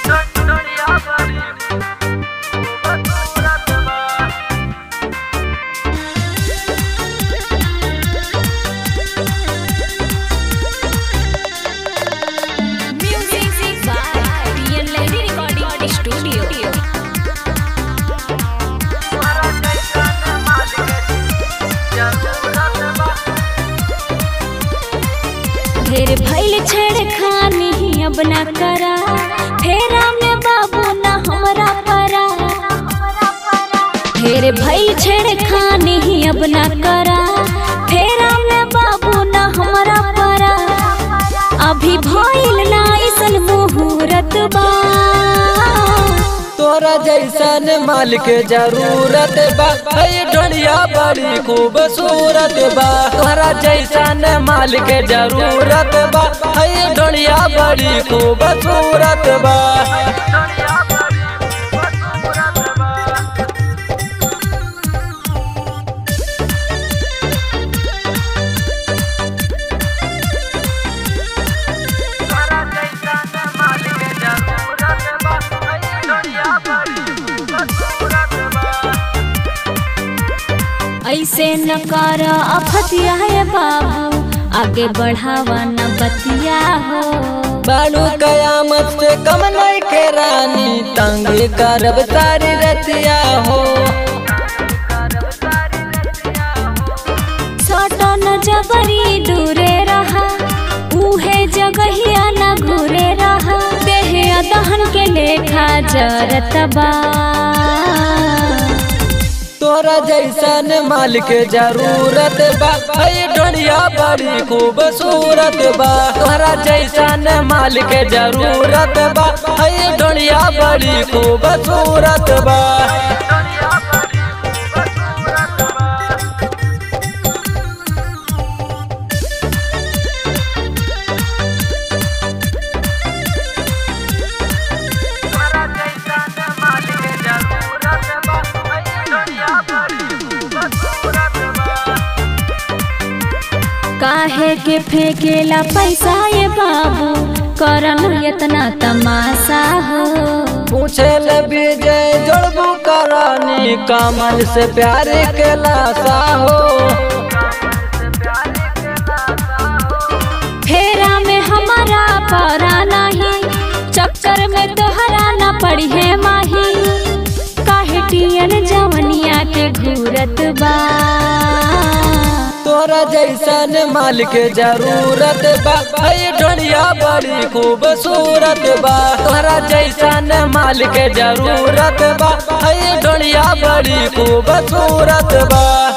Music by Real Lady Recording Studio. ढेर भइल छेड़खानी अब ना करा फेरा में बाबू ना हमरा परा ढेर भइल छेड़खानी अब ना करा फेरा में बाबू ना हमरा परा अभी भइल ना ऐसन मुहूर्त बा तोरा जैसन माल के जरूरत बा है ढोलिया बड़ी खूबसूरत बा तोरा जैसन माल के जरूरत बा है ढोलिया बड़ी खूबसूरत बा ऐसे न कर अफतिया है बाबू आगे बढ़ावा न बतिया हो बालू कयामत से कम नहीं के रानी तंग करब सारी रतिया हो छोटो न जबरी दूरे रहा उहे जगहिया न घूरे रहा देह दहन के लेखा जरत बा तोरा जैसन माल के जरूरत बा है ढोलिया बड़ी खूबसूरत बा तोरा जैसन माल के जरूरत बा है ढोलिया बड़ी खूबसूरत बा काहे के फेंकेला पैसा ये बाबू करन इतना तमाशा हो पूछे ले विजय जोड़बू करानी कमल से प्यार के लाशा हो फेरा में हमारा परा नहीं चक्कर में तोहरा न पड़ी है माही काहे टियन जवनिया के घूरत बा तोरा जैसन माल के जरूरत बा है ढोलिया बड़ी खूबसूरत बा तोरा जैसन माल के जरूरत बा है ढोलिया बड़ी खूबसूरत बा